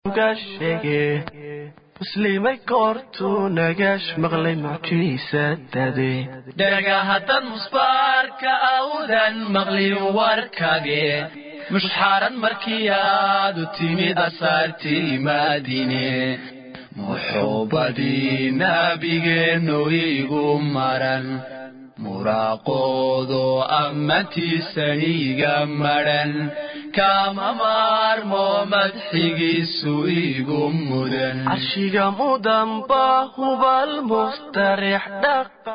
uga sheege muslimay goortuu nagaash maqlay mucjiisadade dhaga haddaad musbaarka awdan maqlin warkage mushxaran markii aad u timid asaartii maadine muxuubadii nabigeennu igu maran muraaqoodo ammantiisaniga madhan kama maarmo madxigiisu igu mudan carshiga mudanba hubal mustarix dhaqa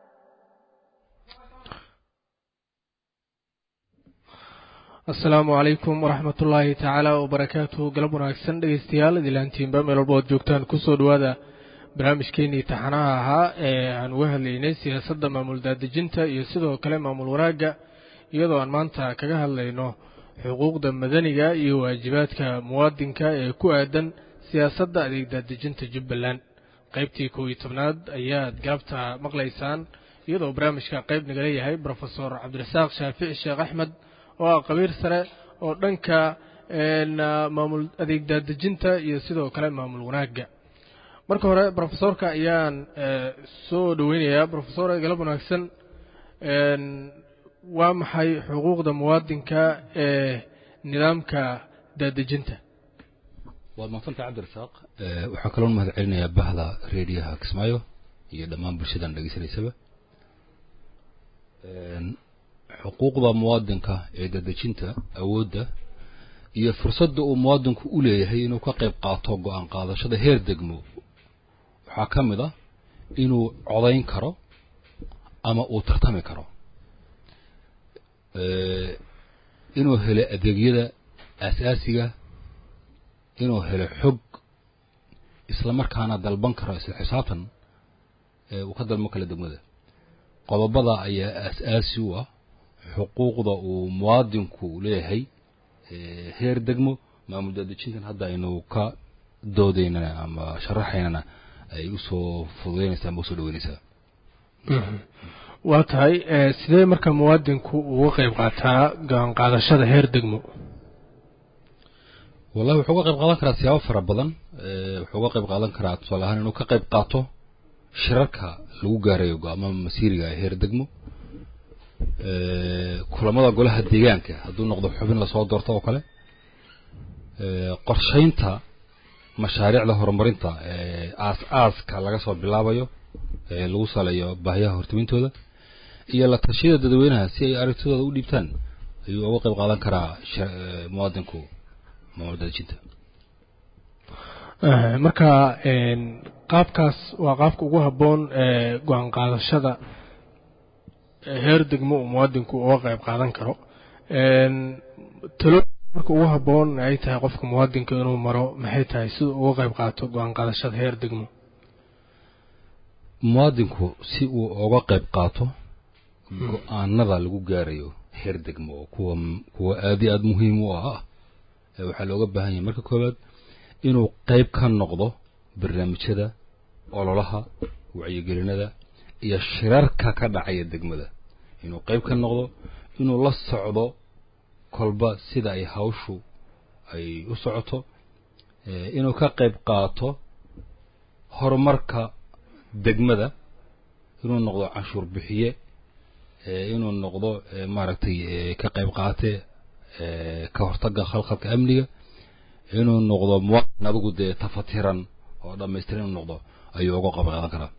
asalaamu calaykum waraxmat ullaahi tacaala wabarakaatuhu galab wanaagsan dhegeystayaal idilaantiinba meel walba ood joogtaan kusoo dhowaada barnaamijkeenii taxanaha ahaa ee aan uga hadlaynay siyaasadda maamul daadejinta iyo sidoo kale maamul wanaagga iyadoo aan maanta kaga hadlayno xuquuqda madaniga iyo waajibaadka muwaadinka ee ku aadan siyaasadda adeeg daadejinta jubbaland qaybtii kow iyo tobnaad ayaad galabta maqlaysaan iyadoo barnaamijka qayb nagala yahay brofesor cabdirasaaq shaafici sheekh axmed oo ah qabiir sare oo dhanka maamul adeeg daadejinta iyo sidoo kale maamul wanaagga marka hore brofesorka ayaan soo dhoweynayaa brofesor galab wanaagsan waa maxay xuquuqda muwaadinka ee nidaamka daadejinta waad maaqsantay cabdirasaaq waxaan kaloo mahad celinayaa bahda rediyaha kismaayo iyo dhammaan bulshadan dhegeysanaysaba xuquuqda muwaadinka ee daadejinta awoodda iyo fursadda uu muwaadinku u leeyahay inuu ka qayb qaato go-aan qaadashada heer degmo waxaa ka mid ah inuu codayn karo ama uu tartami karo inuu helo adeegyada aasaasiga inuu helo xog isla markaana dalban karo isla xisaabtan uu ka dalban kala degmada qodobada ayaa aas-aasi u ah xuquuqda uu muwaadinku leeyahay heer degmo maamul daadejintan hadda aynu ka doodaynana ama sharaxaynana ay usoo fududeynaysaa ama usoo dhaweynaysaa waa tahay sidee marka muwaadinku uga qayb qaataa go-aan qaadashada heer degmo wallahi wuxuu uga qayb qaadan karaa siyaabo fara badan wuxuu uga qayb qaadan karaa tusaale ahaan inuu ka qayb qaato shirarka lagu gaarayo go-aamada masiiriga ee heer degmo kulamada golaha deegaanka hadduu noqdo xubin lasoo doorto oo kale qorshaynta mashaariicda horumarinta ee aas-aaska laga soo bilaabayo ee lagu saleeyo baahiyaha hortamintooda iyo la tashiyada dadweynaha si ay aragtidooda u dhiibtaan ayuu uga qayb qaadan karaa muwaadinku maamul daadejinta marka qaabkaas waa qaabka ugu habboon ee go-aan qaadashada heer degmo uu muwaadinku uga qayb qaadan karo talo marka ugu habboon ay tahay qofka muwaadinka inuu maro maxay tahay siduu uga qayb qaato go-aan qaadashada heer degmo muwaadinku si uu uga qayb qaato go-aanada lagu gaarayo heer degmo oo kuwa kuwa aad iyo aada muhiim u ah waxaa looga baahan yahay marka koowaad inuu qayb ka noqdo barnaamijyada ololaha wacyigelinada iyo shirarka ka dhacaya degmada inuu qayb ka noqdo inuu la socdo kolba sida ay hawshu ay u socoto inuu ka qayb qaato horumarka degmada inuu noqdo canshuur bixiye inuu noqdo maaragtay ka qayb qaate ka hortaga khalkhalka amniga inuu noqdo muwaadin adigu dee tafatiran oo dhamaystiran inuu noqdo ayuu uga qayb qaadan karaa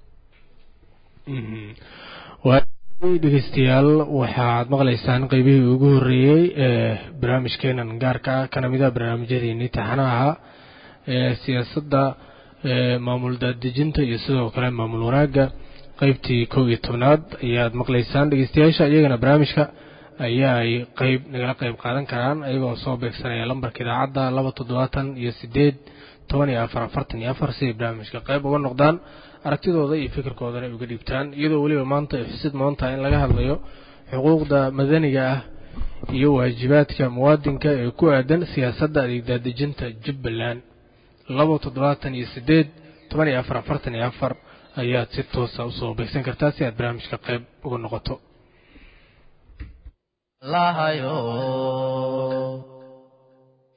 dhegeystayaal waxaad maqlaysaan qeybihii ugu horreeyey ee barnaamijkeenan gaarka ah kana mid a barnaamijyadeenii taxanaha ahaa ee siyaasadda maamul daadejinta iyo sidoo kale maamul wanaagga qeybtii kow iyo tobnaad ayaad maqlaysaan dhegeystayaasha iyagana barnaamijka ayaa ay qeyb nagala qeyb qaadan karaan ayagoo soo beegsanaya lambarka idaacadda laba toddobaatan iyo sideed toban iyo afar afartan iyo afar si ay barnaamijka qeyb uga noqdaan aragtidooda iyo fikirkoodana ay uga dhiibtaan iyadoo weliba maanta ay xusid maanta in laga hadlayo xuquuqda madaniga ah iyo waajibaadka muwaadinka ee ku aadan siyaasadda adeegdaadejinta jubbaland laba toddobaatan iyo sideed toban iyo afar afartan iyo afar ayaad si toosa usoo beegsan kartaa si aad barnaamijka qayb uga noqoto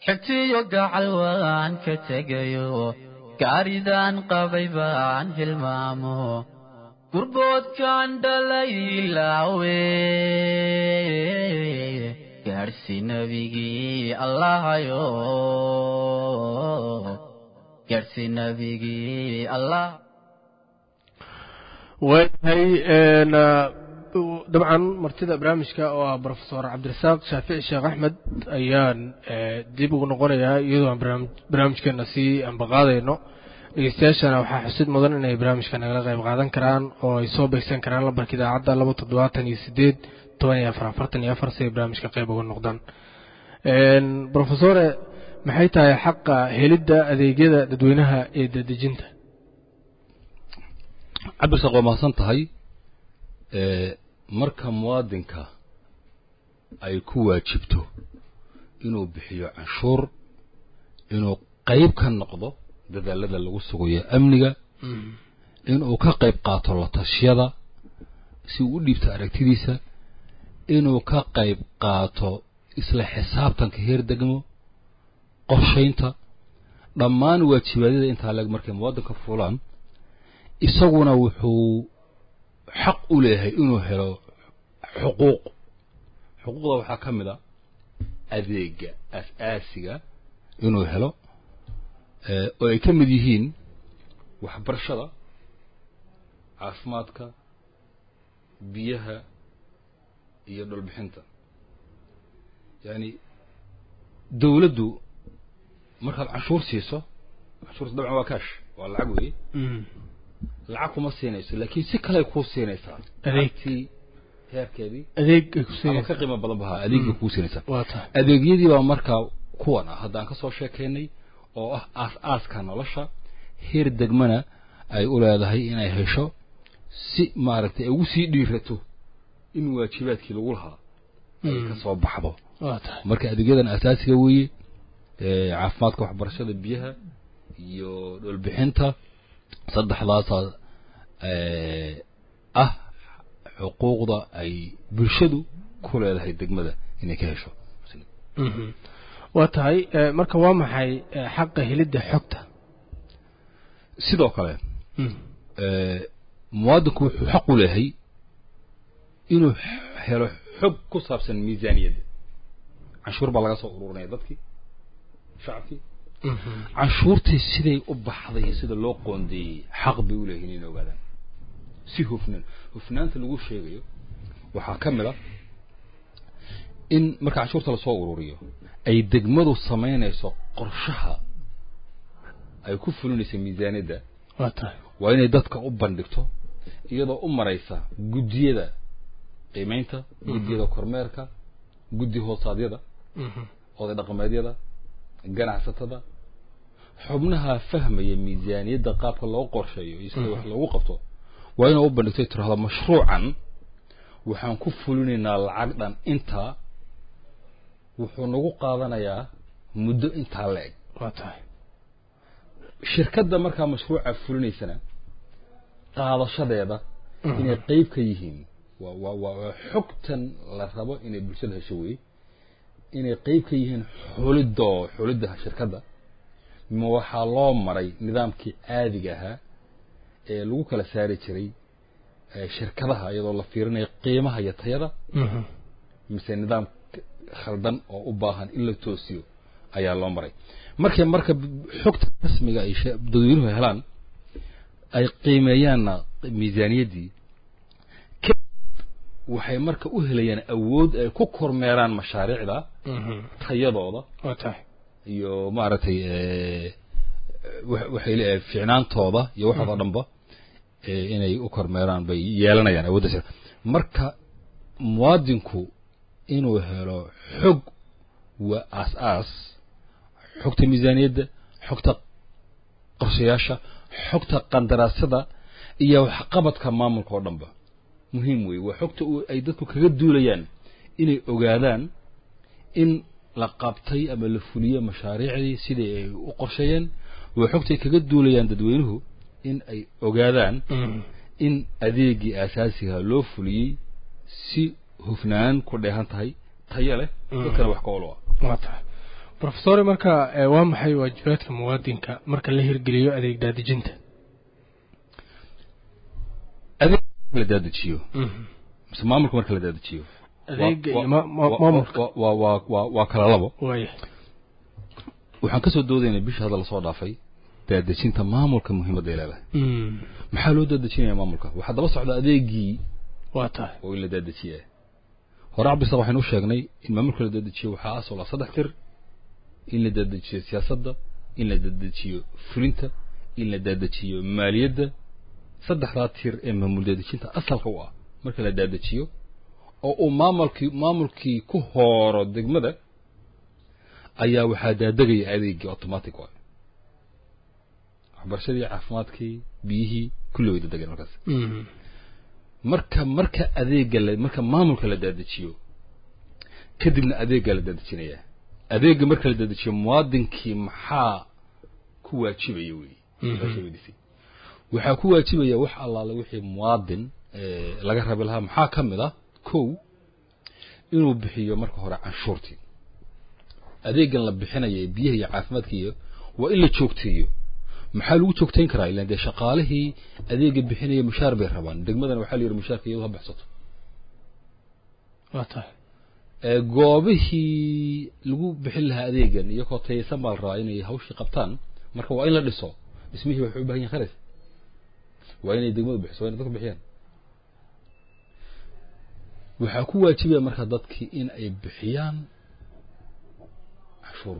xigtiyo gacal waan ka tegayo gaaridaan qabay baan hilmaamo gurboodkaan dhalay ilaawe gaadhsi nabigii allahayo gaadhsi nabigii allah waayahay dabcan martida barnaamijka oo ah brofesor cabdirasaaq shaafici sheekh axmed ayaan dib ugu noqonayaa iyadoo aan barnaamijkeena sii ambaqaadayno dhegeystayaashana waxaa xusid mudan inay barnaamijka nagala qayb qaadan karaan oo ay soo beegsan karaan lambarka idaacadda laba toddobaatan iyo sideed toban iyo afar afartan iyo afar si ay barnaamijka qayb uga noqdaan brofesore maxay tahay xaqa helidda adeegyada dadweynaha ee dadejinta cabdirasaaq waa mahadsan tahay marka muwaadinka ay ku waajibto inuu bixiyo canshuur inuu qayb ka noqdo dadaalada lagu sugayo amniga inuu ka qayb qaato la tashiyada si uu u dhiibto aragtidiisa inuu ka qayb qaato isla xisaabtanka heer degmo qorshaynta dhammaan waajibaadyada intaa leg markay muwaadinka fulaan isaguna wuxuu xaq u leeyahay inuu helo xuquuq xuquuqda waxaa ka mid a adeega as-aasiga inuu helo oo ay ka mid yihiin waxbarashada caafimaadka biyaha iyo dhulbixinta yacni dawladdu markaad canshuur siiso canshuurta dabcan waa kaash waa lacag weeye lacag kuma siinayso laakiin si kale kuu siinaysaa adeegtii heerkeedii adeeg ay ku ama siinaysaa ka qiimo badan bahaa adeegii kuu siinaysaa waa tahay adeegyadii baa markaa kuwan ah hadda aan ka soo sheekaynay oo ah aas-aaska nolosha heer degmana ay u leedahay inay hesho si maaragtay ay ugu sii dhiirato in waajibaadkii lagu lahaa ay ka soo baxdo waa tahay marka adeegyadan asaasiga weeye ee caafimaadka waxbarashada biyaha iyo dhulbixinta saddexdaasaa ee, ah xuquuqda ay bulshadu ku leedahay degmada inay ka hesho Mhm. waa tahay eh, marka waa maxay eh, xaqa helidda xogta sidoo kale Mhm. ee, muwaadinku wuxuu xaq u leeyahay inuu helo xog ku saabsan miisaaniyadda canshuur baa laga soo ururinaya dadkii shacabkii Mhm. canshuurtii siday u baxday iyo sida loo qoondeeyey xaq bay u leeyihiin inay ogaadaan si hufnaan hufnaanta lagu sheegayo waxaa ka mid a in marka canshuurta lasoo ururiyo ay degmadu samaynayso qorshaha ay ku fulinayso miisaaniyadda waa tahay waa inay dadka u bandhigto iyadoo u maraysa guddiyada qiimaynta guddiyada kormeerka guddi hoosaadyada Mhm. oday dhaqameedyada ganacsatada xubnaha fahmaya miisaaniyadda qaabka loo qorsheeyo iyo sida wax loogu qabto waa inay u bandhigto tirahdo mashruucan waxaan ku fulinaynaa lacag dhan intaa wuxuu nagu qaadanayaa muddo intaa la eg waa tahay shirkadda markaa mashruuca fulinaysana qaadashadeeda inay qeyb ka yihiin waa waa waa waa xogtan la rabo inay bulshada hesho weye inay qeyb ka yihiin xuliddo xulidda shirkadda ma waxaa loo maray nidaamkii caadiga ahaa ee lagu kala saari jiray ee shirkadaha iyadoo la fiirinayo qiimaha iyo tayada Mhm. mise nidaam k- khaldan oo u baahan in la toosiyo ayaa loo maray markay marka b- xogta rasmiga ay she- dadweynuhu helaan ay qiimeeyaanna miisaaniyaddii ka waxay marka u helayaan awood ay ku kormeeraan mashaariicda Mhm. tayadooda waa tahay iyo maaragtay ee, wa- waxay leeyahay fiicnaantooda iyo waxooda dhanba ee, inay u kormeeraan bay yeelanayaan awoodda sare marka muwaadinku inuu helo xog waa aas-aas xogta miisaaniyadda xogta qorshayaasha xogta qandaraasyada iyo waxqabadka maamulka oo dhanba muhiim weeye waa xogta uu- ay dadku kaga duulayaan inay ogaadaan in la qabtay ama la fuliyey mashaariicdii sidii ay u qorsheeyeen waa xogtay kaga duulayaan dadweynuhu in ay ogaadaan Mhm. in adeegii aasaasiga loo fuliyey si hufnaan ku dheehan tahay tayo leh dadkana wax ka olo ah waa tahay profesore marka eh, waa maxay waajibaadka muwaadinka marka la hirgeliyo adeeg daadejinta adeeg la daadajiyo mise maamulka marka la daadajiyo adeega Waa- iyo ma- ma- waa- maamulka waa- waa- waa- waa- waa kala labo waaya waxaan ka soo doodaynay bishii hadda lasoo dhaafay daadejinta maamulka muhiimadda ay leedahay Mm, maxaa loo daadejinaya maamulka waxaa daba socda adeegii waa tahay oo in la daadajiye hore cabdisaq waxaynu u sheegnay in maamulka la daadajiyo waxaa asal ah saddex tir in la daadajiyo siyaasadda in la daadajiyo fulinta in la daadajiyo maaliyadda saddexdaa tir ee maamul daadejinta asalka u ah marka la daadajiyo oo uu maamulkii maamulkii ku hooro degmada ayaa waxaa daadegaya adeegii automatic ah waxbarashadii caafimaadkii biyihii kulli way daadegeen markaas Mm, marka marka adeega la marka maamulka la daadajiyo kadibna adeeggaa la daadejinaya adeega marka la daadajiyo muwaadinkii maxaa ku waajibaya wey Mhm. weydiisay waxaa ku waajibaya wax allaale wixii muwaadin eh, laga rabi lahaa maxaa ka mid ah kow inuu bixiyo marka hore canshuurtii adeegan la bixinaya ee biyaha iyo caafimaadka iyo waa in la joogteeyo maxaa lagu joogtayn karaa ilaan dee shaqaalihii adeega bixinaya mushaar bay rabaan degmadana waxaa la yidhi mushaarka iyadu ha baxsato waa tahay ee goobihii lagu bixin lahaa adeegan iyagoo tayaysan baa la rabaa inay hawshii qabtaan marka waa in la dhiso dhismihii waxay u baahan yihin kharash waa inay degmadu bixiso waa inay dadku bixiyaan waxaa ku waajibaya marka dadkii in ay bixiyaan cashuur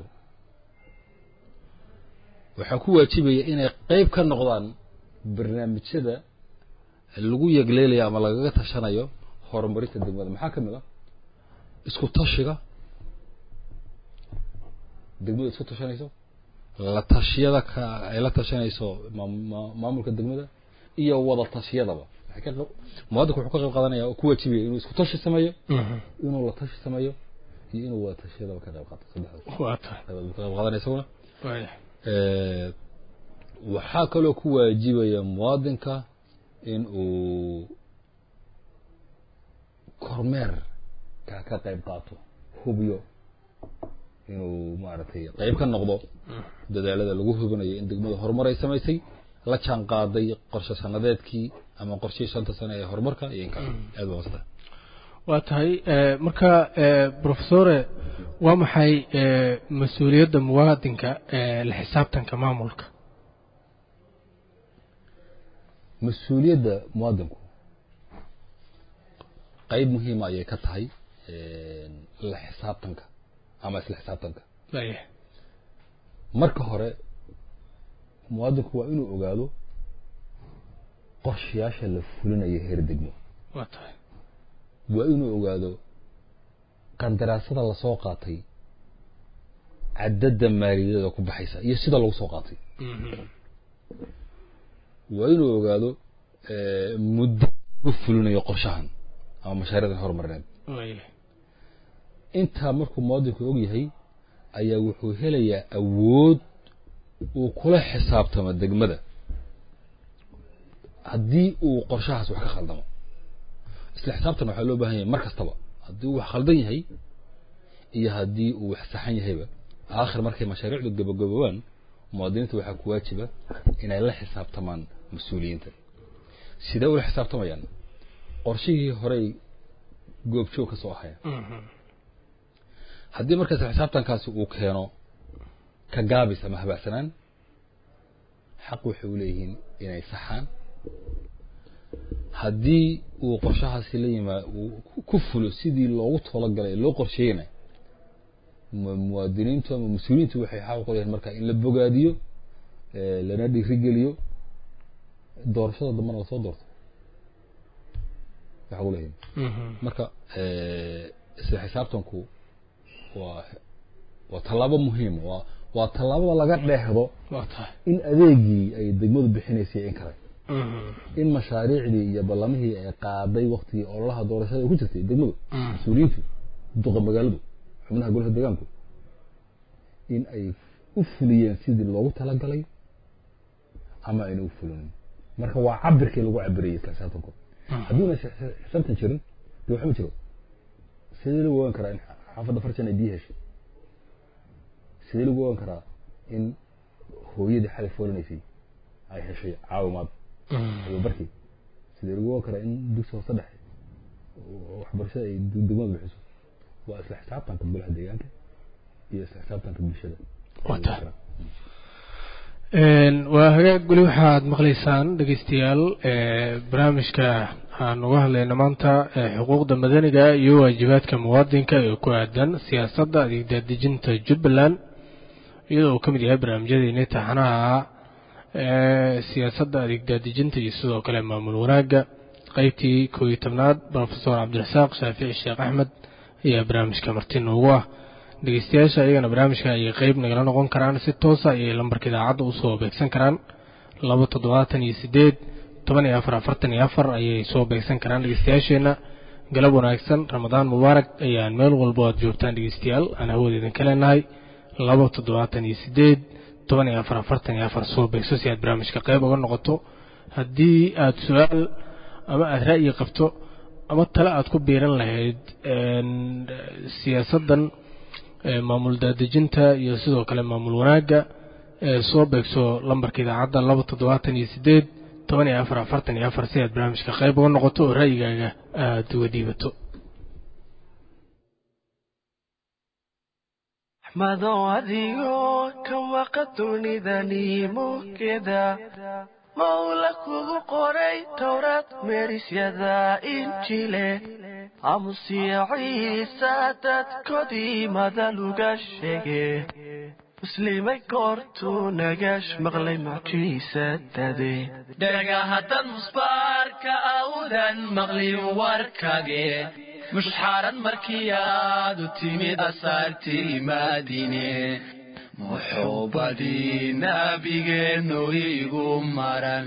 waxaa ku waajibaya inay qayb ka noqdaan barnaamijyada lagu yegleelayo ama lagaga tashanayo horumarinta degmada maxaa ka mid ah isku tashiga degmada isku tashanayso la tashiyada ka ay la tashanayso maam- maa- maamulka degmada iyo wada tashiyadaba waxay ka qab- muwaadinku wuxuu ka qayb qaadanaya oo ku waajibaya inuu isku tashi sameeyo Mhm, inuu la tashi sameeyo iyo inuu wada tashiyadaba ka qayb qaato saddexdaas waa tahay qaybood buu ka qayb qaadanaya isaguna waaya Eh, waxaa kaloo ku waajibaya muwaadinka in uu kormeer ka ka qayb qaato hubiyo inuu maaragtay qayb ka noqdo dadaalada lagu hubinayo in degmada horumar ay samaysay la jaan qaaday qorshe sanadeedkii ama qorshihii shanta sane ee horumarka iyo inka aad baa wasda waa tahay eh, marka eh, profesore waa maxay eh, mas-uuliyadda muwaadinka ee la xisaabtanka maamulka mas-uuliyadda muwaadinku qayb muhiima ayay ka tahay la xisaabtanka ama isla xisaabtanka waaya marka hore muwaadinku waa inuu ogaado qorshayaasha la fulinayo heer degmo waa tahay waa inuu ogaado qandaraasada lasoo qaatay cadadda maaliyadeeda ku baxaysa iyo sida lagu soo qaatay Mhm, waa inuu ogaado eh, muddo lagu fulinayo qorshahan ama mashaariicdan horumarineed waaya intaa markuu muwaadinku og yahay ayaa wuxuu helayaa awood uu kula xisaabtamo degmada haddii uu qorshahaas wax ka khaldamo isla xisaabtan waxaa loo baahan yahay mar kastaba haddii uu wax khaldan yahay iyo haddii uu wax saxan yahayba aakhir markay mashaariicdu gabagaboobaan muwaadiniinta waxaa ku waajiba inay la xisaabtamaan mas-uuliyiinta sidee ula xisaabtamayaan qorshihii horey goobjoog ka soo ahaya Mhm, haddii markaas xisaabtankaasi uu keeno ka gaabis ama habacsanaan xaq waxay u leeyihiin inay saxaan haddii uu qorshahaasi la yimaa uu ku fulo sidii loogu talagalay loo qorsheeyena mu- muwaadiniintu ama mas-uuliyiintu waxay xaq u leeyihiin marka in la bogaadiyo eh, lana dhiirigeliyo doorashada dambana lasoo doorto waxay u leeyihiin mhm, marka eh, isla xisaabtanku waa waa tallaabo muhiim waa waa tallaabada laga dheehdo waa tahay in adeegii ay degmadu bixinaysay in kale Mhm, in mashaariicdii iyo ballamihii ay qaaday waktigii ololaha doorashada ay ku jirtay degmadu Mm. mas-uuliyiintu duqa magaaladu xubnaha golaha deegaanku in ay u fuliyeen sidii loogu talagalay ama ayna u fulinin marka waa cabirkii lagu cabirayay isla xisaabtanku haddiuna xisaabtan jirin dee waxba ma jiro sidee lagu ogaan karaa in xaafadda farjan ay biyo heshay sidee lagu ogan karaa in hooyadii xalay foolanaysay ay heshay caawimaad tababarkii sidee lagu ogan karaa in dugsi hoose dhexe oo waxbarashada ay degmada bixiso waa isla xisaabtanka golaha deegaanka iyo isla xisaabtanka bulshada Wata. waa hagaag weli waxaad maqlaysaan dhegeystayaal ee, barnaamijka aan uga hadlayno maanta ee, xuquuqda madaniga iyo waajibaadka muwaadinka ee ku aadan siyaasadda adeegdaadejinta jubbaland iyadoo uu ka mid yahay barnaamijyadeeni taxanaha ee siyaasadda adeegdaadejinta iyo sidoo kale maamul wanaagga qeybtii koo iyo tobnaad profesor cabdirasaaq shaafici sheekh axmed ayaa barnaamijka marti noogu ah dhegeystayaasha iyagana barnaamijka ayay qeyb nagala noqon karaan si toosa ayay lambarka idaacadda usoo beegsan karaan laba toddobaatan iyo sideed toban iyo afar afartan iyo afar ayay soo beegsan karaan dhegeystayaasheenna galab wanaagsan ramadaan mubaarak ayaan meel walbo aad joogtaan dhegeystayaal aan hawada idinka leenahay laba toddobaatan iyo sideed toban iyo afar afartan iyo afar soo beegso si aad barnaamijka qeyb uga noqoto haddii aad su-aal ama aad ra'yi qabto ama tale aad ku biiran lahayd een, siyaasaddan ee, maamul daadejinta iyo sidoo kale maamul wanaagga ee soo beegso lambarka idaacadda laba toddobaatan iyo sideed toban iyo afar afartan iyo afar si aad barnaamijka qayb uga noqoto oo ra'yigaaga aada uga dhiibato axmedow adigoo ka waqa dunidani mugeda mawla kugu qoray towrad meerisyada injile aamusiya ciisa dadkodii madaluga sheege muslimay goortuu nagash maqlay mucjiisadade dhega haddad musbaarka awdan maqlin warkage mushxaarad markii aad u timid asaartii maadine muxuubadii nabigeennu igu maran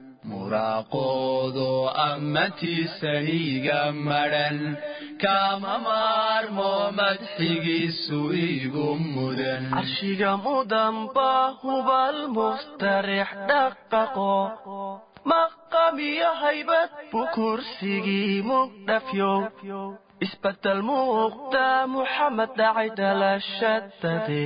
muraaqoodo ammantiisaniga madhan kama maarmo madxigiisu igu mudan carshiga mudanba hubal mustarix dhaqaqo maqamiyo haybad buu kursigii mugdhafyow isbedel muuqda muxamed dhacay dhalashadade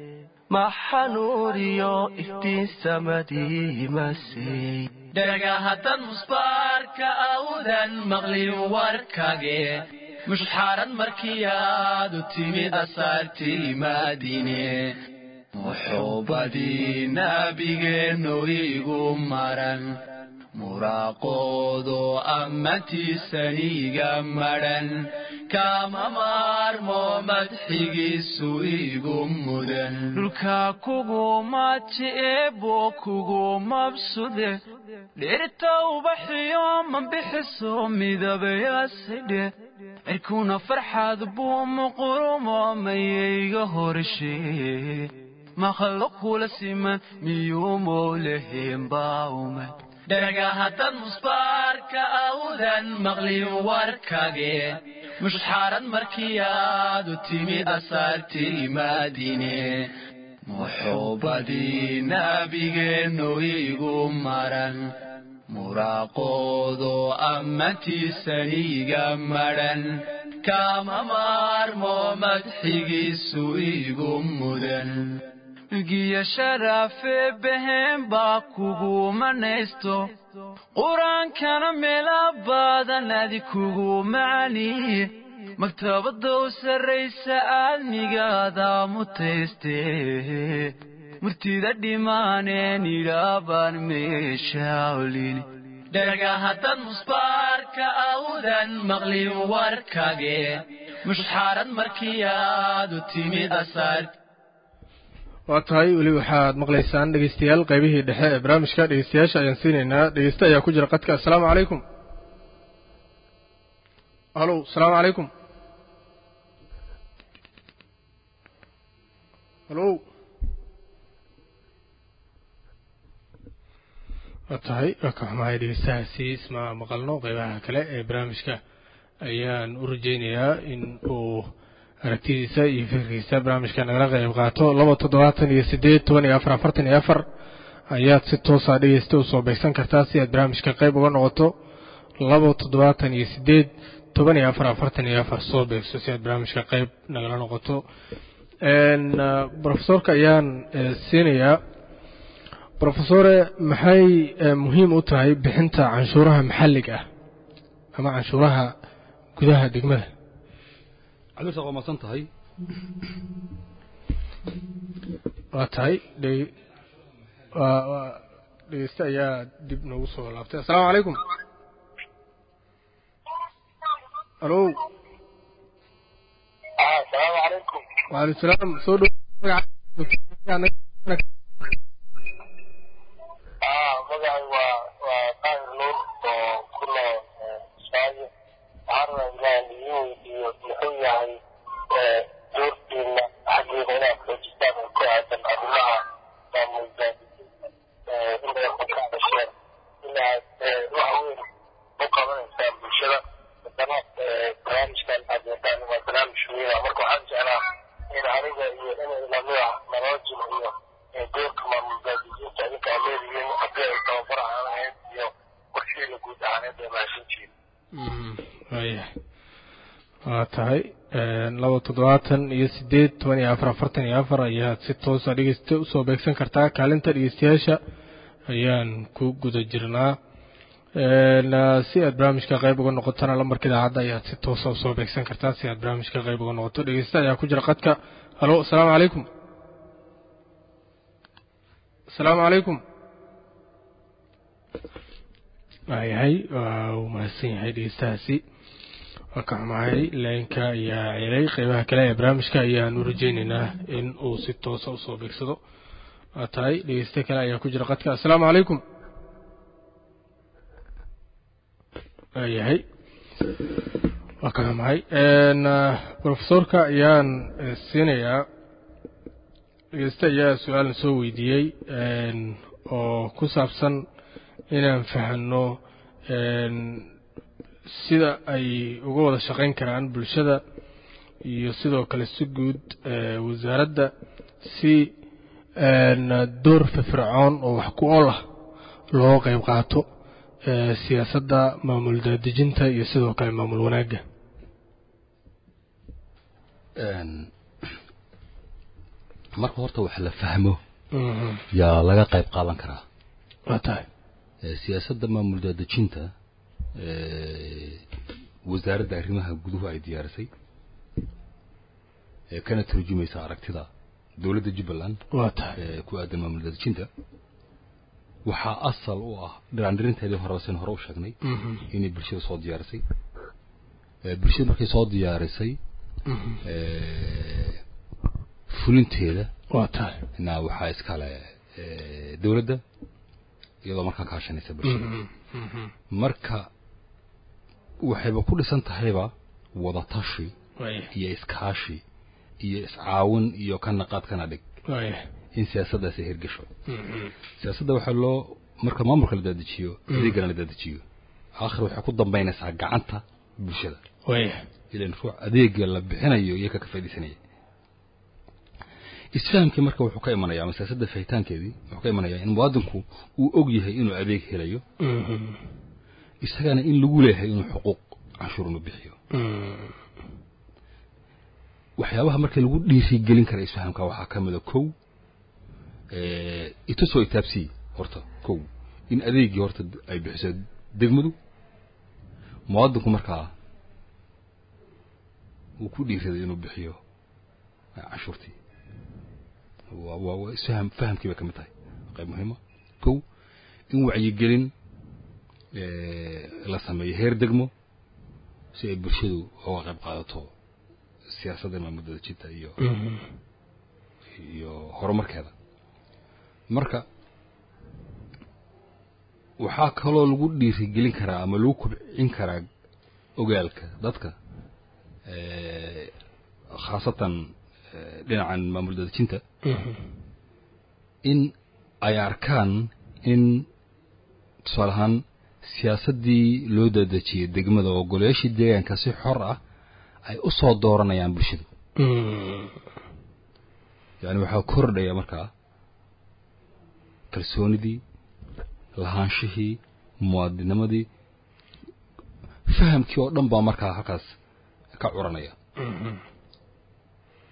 maxanuuriyo iftiin samadii masey dhega haddad musbaarka awdan maqlin warkage mushxaarad markii aad u timid asaartii maadine muxuubadii nabigeennu igu maran muraaqoodo ammantiisaniga madhan kama maarmo madxigiisu igu mudan dhulka kuguma ji'eebo kugu mabsude dhirta ubaxiyo mambixiso midabayasidhe cirkuna farxad buu muqurumo mayayga horshe makhluuq kula siman miyuu mooleheen baumay dhega haddad musbaarka awdan maqlin warkage mushxaarad markii aad u timid asaartii maadine muxuubadii nabigeennu igu maran muraaqoodo ammantiisaniga madhan kama maarmo madxigiisu igu mudan giya sharaafe behen baa kugu manaysto qur-aankana meela badan adi kugu macaniye maktabadda u sarraysa aadmigaada mutayste murtida dhimaaneen idhaabaan meesha olini dhega haddad musbaarka awdan maqlin warkage mushxaarad markii aad u timid asaart waa tahay weli waxaad maqlaysaan dhegeystayaal qaybihii dhexe ee barnaamijka dhegeystayaasha ayaan siinaynaa dhegeyste ayaa ku jira qadka assalaamu calaykum halow asalaamu calaykum halow waa tahay waa ka xumahay dhegeystahaasi isma maqalno qeybaha kale ee barnaamijka ayaan u rajeynayaa in uu aragtidiisa iyo fikirkiisa barnaamijka nagala qayb qaato laba toddobaatan iyo sideed toban iyo afar afartan iyo afar ayaad si toosa dhegeysta usoo beegsan kartaa si aad barnaamijka qayb uga noqoto laba toddobaatan iyo sideed toban iyo afar afartan iyo afar soo beegso si aad barnaamijka qayb nagala noqoto brofesorka ayaan siinayaa brofesore maxay muhiim u tahay bixinta canshuuraha maxalliga ah ama canshuuraha gudaha degmada cabdirsaaq waa maadsan tahay waa tahay dhegeyste ayaa dib noogu soo laabtay assalaamu calaykum alo asalaamu calaykum waalaikum salaam soo dhow magacay waa waa daahir nuur oo ku nool saayo waxaan rabaa inaan idiin weydiiyo muxuu yahay doortiina xaggeeda inaad xoojistaan oo ku aadan arrimaha maamul daadijinta inaad ka hadasheen inaad wax weyn u qabanaysaan bulshada haddana barnaamijkan aad wadaan waa barnaamij weyna marka waxaan jeclaa in aniga iyo inay lamida naloo jilciyo doorka maamul daadijinta idinka aad leedihiin haddii ay tababar ahaan lahayd iyo qorsheeda guud ahaaneed ee mahadsantihiin waayahay waa tahay laba toddobaatan iyo sideed toban iyo afar afartan iyo afar ayaad si toosa dhegeysta usoo beegsan kartaa kaalinta dhegeystayaasha ayaan ku guda jirnaa si aad barnaamijka qayb uga noqotona lambarka idaacadda ayaad si toosa usoo beegsan kartaa si aad barnaamijka qayb uga noqoto dhegeysta ayaa ku jira qadka halo asalaamu calaykum asalaamu calaykum waayahay waa uu mahadsan yahay dhegeystahaasi waa ka xumahay laynka ayaa celay qeybaha kale ee barnaamijka ayaanu rajeyneynaa in uu si toosa usoo beegsado waa tahay dhegeyste kale ayaa ku jira qadka assalaamu calaykum waayahay waa ka xumahay brofesorka ayaan siinayaa dhegeyste ayaa su-aalna soo weydiiyey oo ku saabsan inaan fahanno sida ay uga wada shaqayn karaan bulshada iyo sidoo kale si guud wasaaradda si door firfircoon oo wax ku ol ah loo qeyb qaato siyaasadda maamul daadejinta iyo sidoo kale maamul wanaagga marka horta wax la fahmo yaa laga qayb qaadan karaa waa tahay siyaasadda maamul daadejinta wasaaradda arrimaha guduhu ay diyaarisay kana turjumaysa aragtida dowladda jubbaland waa tahay ku aadan maamul daadejinta waxaa asal u ah dhiraandhirinteedii hore sin hore u sheegnay inay bulshada soo diyaarisay bulshada markay soo diyaarisay fulinteeda waa tahay na waxaa iskale dowladda iyadoo markaa kaashanaysa bulshada marka waxayba ku dhisan tahayba wadatashi iyo iskaashi iyo iscaawin iyo ka naqaad kana dhig in siyaasaddaasi hirgasho siyaasadda waxaa loo marka maamulka la daadajiyo adeegana la daadajiyo aakhir waxay ku dambaynaysaa gacanta bulshada ilan ruux adeega la bixinayo iyo ka ka faaidaysanaya isfahamkii marka wuxuu ka imanaya ama siyaasadda fahitaankeedii wuxuu ka imanayaa in muwaadinku uu og yahay inuu adeeg helayo isagana in lagu leeyahay inuu xuquuq canshuur inu bixiyo waxyaabaha marka lagu dhiirigelin kara isfahamka waxaa ka mida kow itusoo itaabsii horta kow in adeegii horta ay bixiso degmadu muwaadinku markaa uu ku dhiiraday inuu bixiyo canshuurtii waa waa isfaham fahamkii bay ka mid tahay qayb muhiima kow in wacyigelin la sameeyo heer degmo si ay bulshadu uga qayb qaadato siyaasadda maamul dadajinta iyo iyo horumarkeeda marka waxaa kaloo lagu dhiirigelin karaa ama lagu kobcin karaa ogaalka dadka khaasatan dhinacan maamul dadajinta in ay arkaan in tusaale ahaan siyaasaddii loo dadejiyey degmada oo golayaashii deegaanka si xor ah ay u soo dooranayaan bulshadu yani waxaa kordhaya markaa kalsoonidii lahaanshihii muwaadinimadii fahamkii oo dhan baa markaa halkaas ka curanaya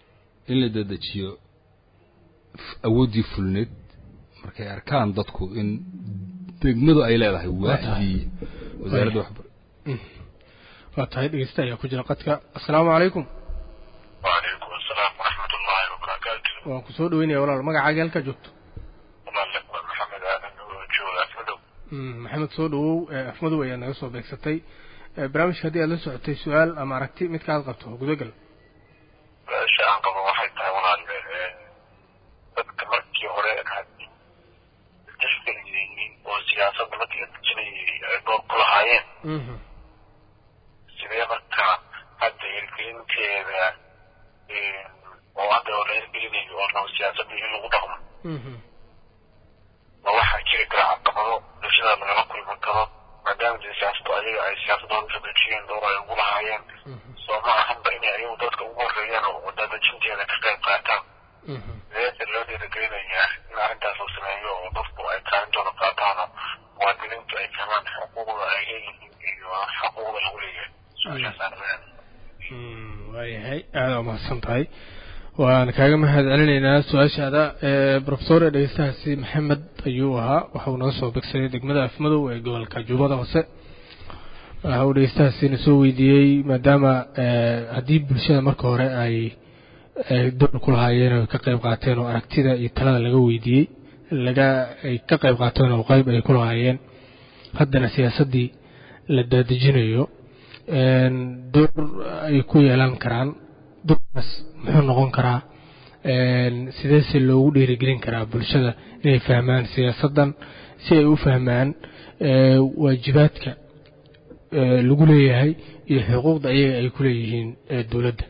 in la dedejiyo f- awooddii fulneed markay arkaan dadku in degmadu ay leedahay waaxdii wasaaradda waxbar waa tahay dhegeysta ayaa ku jira qadka assalaamu calaykum وعليكم السلام ورحمة الله وبركاته waan ku soo dhaweynaya walaal magacaaga halkaa joogto والله لك محمد آدم وجوه أسمده Mm, maxamed soo dhawow ee afmadow ayaa naga soo beegsatay Ee, barnaamijka haddii aad la socotay su-aal ama aragti midka aad qabto gudagal sha-aan qabo waxay tahay walaal eh, dadka markii hore aad tixgeliyeynin oo siyaasadda markii la dejinayay ay door ku lahaayeen Mhm. sidee marka hadda hirgelinteeda eh, oo hadda oo la hirgelinayo oo rabo siyaasadda in lagu dhaqmo Mhm. ma waxaa jiri kara caqabado bulshada lagala kulmi karo maadaama dee siyaasadu ayaga ay siyaasadooda ka dejiyeen door ay ugu lahaayeen soo ma ahanba inay ayagu dadka ugu horreeyaan oo wadadejinteeda ka qayb qaataan Mhm. sideese loo dhiirigelinayaa in arrintaas la sameeyo oo dadku ay kaalintooda qaataano muwaadiniintu ay fahmaan xuquuqda ay leeyihiin iyo xuquuqda lagu leeyahay su-aashaasaan leeyahay Mm, waayahay aada waa mahadsan tahay waan kaaga mahad celinaynaa su-aashaada ee profesor ee dhegeystahaasi maxamed ayuu ahaa waxa uu naga soo begsaday degmada afmadow ee gobolka juubada hoose waxa uu dhegeystahaasina soo weydiiyey maadaama ee, haddii bulshada marka hore ay ay door ku lahaayeen oo ay ka qayb qaateen oo aragtida iyo talada laga weydiiyey laga ay ka qayb qaateen oo qayb ay ku lahaayeen haddana siyaasaddii la daadejinayo een, door ay ku yeelan karaan doorkaas muxuu noqon karaa een, sideese loogu dhiirigelin karaa bulshada inay fahmaan siyaasaddan si ay u fahmaan ee, waajibaadka ee, lagu leeyahay iyo xuquuqda ayaga ay ku leeyihiin ee dowladda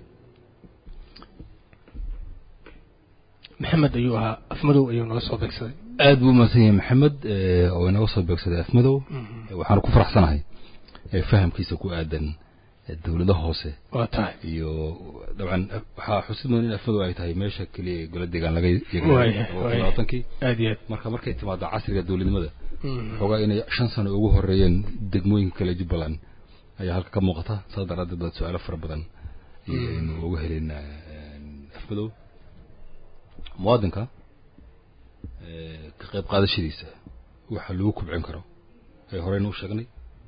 maxamed ayuu ahaa afmadow ayuu naga soo beegsaday aad buu umahadsan yahay maxamed ee, oo inaga soo beegsaday afmadow waxaanu ku faraxsanahay ee fahamkiisa ku aadan ee dowladaha hoose waa tahay iyo dabcan waxaa xusid mudan in afmadow ay tahay meesha keliya ee gola deegaan laga Waayahay, waayahay. labaatankii aad iyo aad marka markay timaado casriga dowladnimada Mhm. xoogaa inay shan sano ugu horeeyeen degmooyinka kale jubbaland ayaa halka ka muuqata saas daraaddeed baad su-aalo fara badan ayaynu uga helin afmadow muwaadinka ee, ka qayb qaadashadiisa waxa lagu kubcin karo ee horeyna u sheegnay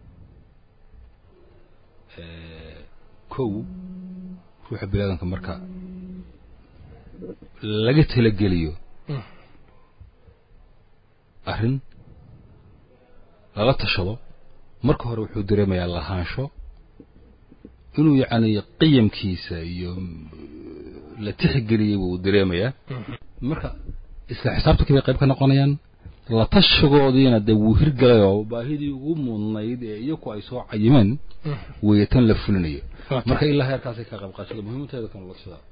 ee, kow ruuxa biniaadanka marka laga talageliyo Mm. arrin lala tashado marka hore wuxuu dareemayaa lahaansho inuu yacni qiyamkiisa iyo mm, la tixgeliyey buu dareemayaa marka isla xisaabtankii bay qayb ka noqonayaan la tashigoodiina dee wuu hirgalay oo baahidii ugu mudnayd ee iyaku ay soo cayimeen weeye tan la fulinayo Waa tahay. marka ilaa heerkaasay ka qayb qaadashada muhiimateeda kan la tashadaa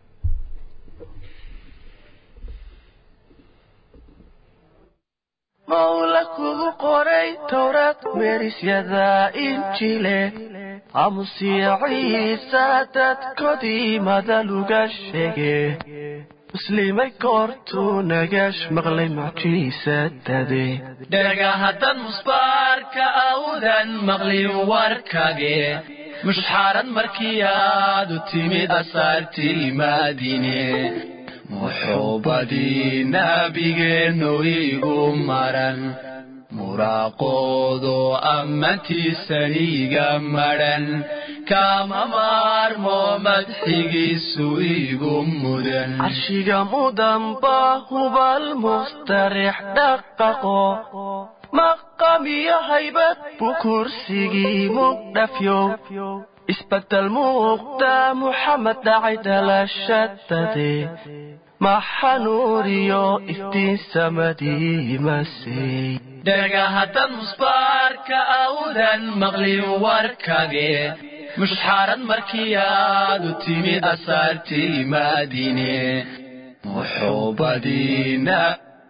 mawla kugu qoray towrad meerisyada injile aamusiya ciisa dadkoodii madaluga sheege muslimay goortuu nagash maqlay mucjiisadade dhega haddan musbaarka awdan maqlin warkage mushxaarad markii aad u timid asaartii maadine muxuubadii nabigeennu igu maran muraaqoodo ammantiisaniga madhan kama maarmo madxigiisu igu mudan carshiga mudanba hubal mustarix dhaqaqo maqamiyo haybad buu kursigii mugdhafyow isbedel muuqda muxamed dhacay dhalashadade maxanuuriyo iftiin samadii masey dhega haddan musbaarka awdan maqlin warkage mushxaarad markii aad u timid asaartii maadine muxuubadiina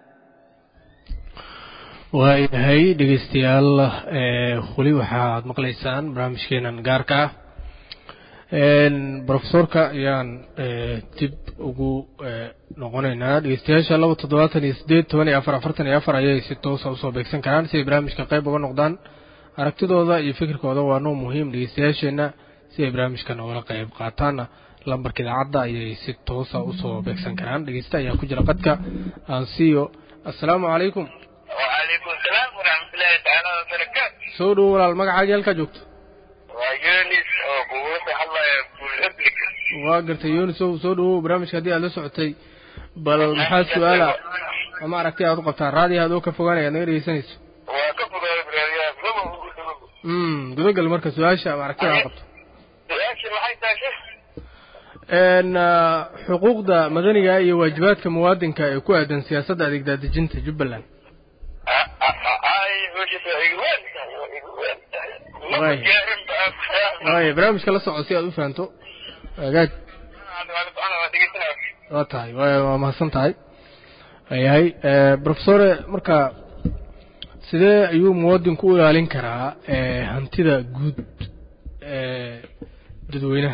waayahay dhegeystayaal ee, weli waxaad maqlaysaan barnaamijkeenan gaarka ah Een, profesorka ayaan ee, dib ugu ee, noqonaynaa dhegeystayaasha laba toddobaatan iyo sideed toban iyo afar afartan iyo afar ayay si toosa usoo beegsan karaan si ay barnaamijka qayb uga noqdaan aragtidooda iyo fikirkooda waa noo muhiim dhegeystayaasheenna si ay barnaamijka noogala qayb qaataanna lambarka idaacadda ayay si toosa usoo beegsan karaan dhegeysta ayaa ku jira qadka aan siiyo assalaamu calaykum وعليكم السلام ورحمة الله تعالى وبركاته soo dhowo walaal magacaaga halkaa joogto ويونس وقوة الله يقول ابنك waa gartay yunisow soo dhowow barnaamijka haddii aad la socotay bal maxaa su-aala ama aragti aad u qabtaa raadiya adoo ka fogaanaya aad naga dhegeysanayso وكفر إبراهيم لما mm gudagal marka su-aasha ama aragtida aad qabto سؤالك ما حيث شيخ n xuquuqda madaniga iyo waajibaadka muwaadinka ee ku aadan siyaasadda adeegdaadejinta jubbaland هاي وش إيوان إيوان واي. ما جارم waaya barnaamijka la soco si aad u fahanto agaag أنا ما تقيتنا waa tahay waa waa mahadsan tahay yahay profesore marka sidee ayuu muwaadinku u ilaalin karaa eh, hantida guud ee dadweynaha